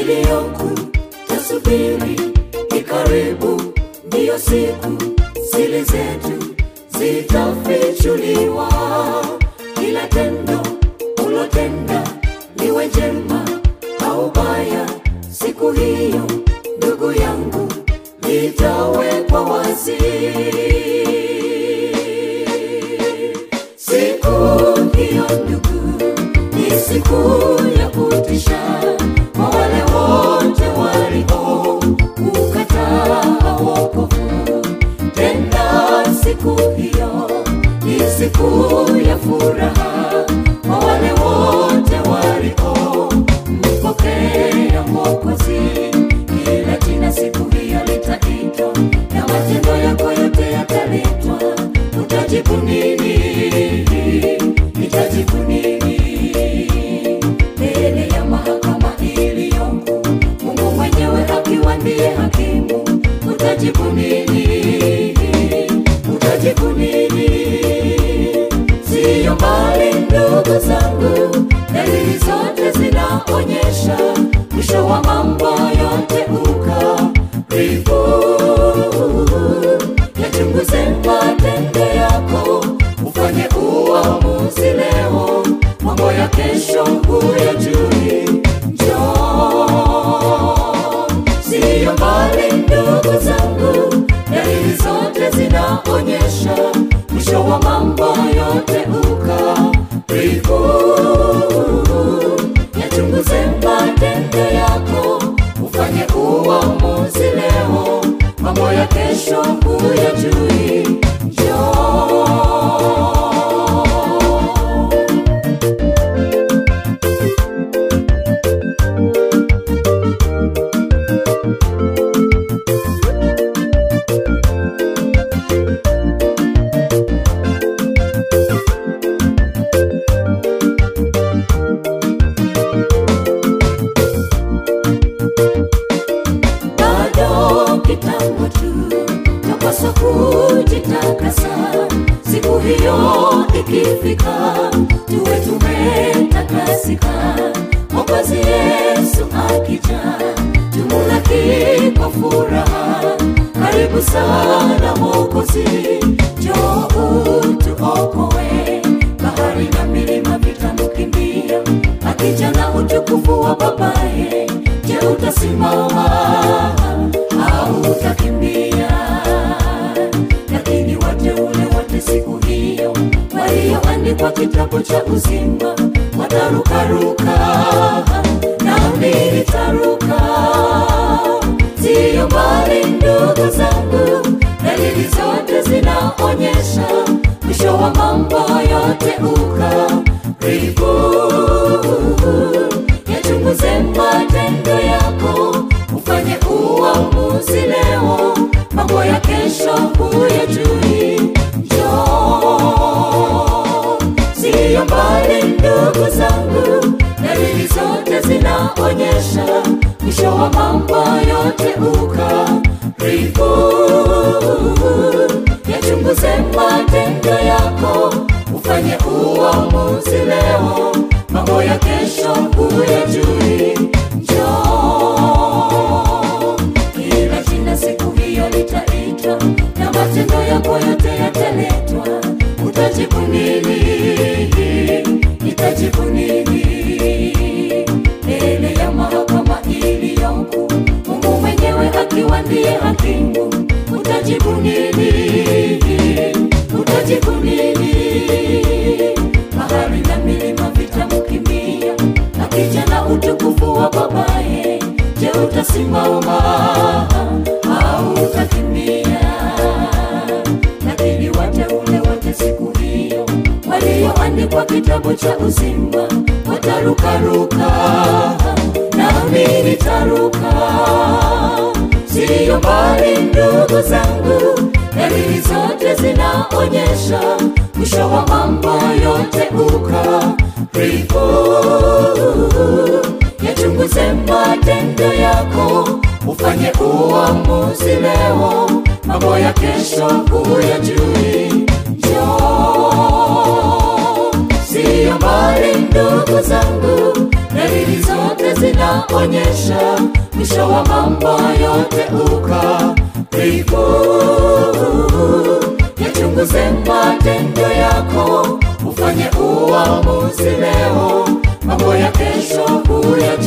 iliyoku tasubiri ni karibu, ndiyo siku siri zetu zitafichuliwa. Kila tendo ulotenda liwe jema au baya, siku hiyo ndugu yangu litawekwa wazi. Siku hiyo ndugu, ni siku ya kutisha kwa wale wote walio ukataa wokovu. Tena siku hiyo ni siku ya furaha kwa wale wote walio mpokea Mwokozi. Kila jina siku hiyo litaitwa na matendo yako yote yataletwa. Utajibu nini? Nitajibu nini mbele ya mahakama iliyoko? Mungu mwenyewe akiwa ndiye hakimu. Utajibu nini? Utajibu nini? Siyo mbali ndugu zangu, dalili zote zinaonyesha mwisho wa mambo yote ukaribu. Yachunguze matendo yako, ufanye uamuzi leo, mambo ya kesho huyajui. Njoo, siyo mbali ndugu zangu, dalili zote zinaonyesha mwisho wa mambo yote ukaribu. Yachunguze matendo yako, ufanye uamuzi leo, mambo ya kesho huyajui. Njoo. bado kitambo tu tapaswa kujitakasa siku hiyo ikifika tuwe tumetakasika mwokozi yesu akija tumulaki kwa furaha karibu sana mwokozi joo tuokoe bahari na milima vitamukimbia akija na utukufu wa babaye je utasimama au utakimbia lakini wateule wote siku hiyo walioandikwa kitabu cha uzima watarukaruka nami nitaruka siyo mbali ndugu zangu dalili zote zinaonyesha mwisho wa mambo yote ukaribu yachunguze matendo yako ufanye uamuzi leo mambo ya kesho huyajui njoo siyo mbali ndugu zangu dalili zote zinaonyesha mwisho wa mambo yote ukaribu yachunguze matendo yako ufanye uamuzi leo mambo ya kesho huyajui njoo kila jina siku hiyo litaitwa na matendo yako yote yataletwa utajibu nini itajibu nini mbele ya mahakama iliyoko mungu mwenyewe akiwa ndiye hakimu utajibu nini utajibu nini bahari na milima vitamkimbia akija na utukufu wa babaye je utasimama au utakimbia lakini wateule wote siku hiyo walioandikwa kitabu cha uzima watarukaruka nami nitaruka siyo mbali ndugu zangu dalili zote zinaonyesha mwisho wa mambo yote ukaribu yachunguze matendo yako ufanye uamuzi leo mambo ya kesho huyajui njoo siyo mbali ndugu zangu dalili zote zinaonyesha mwisho wa mambo yote ukaribu. Yachunguze matendo yako, ufanye uamuzi leo, mambo ya kesho huyajua.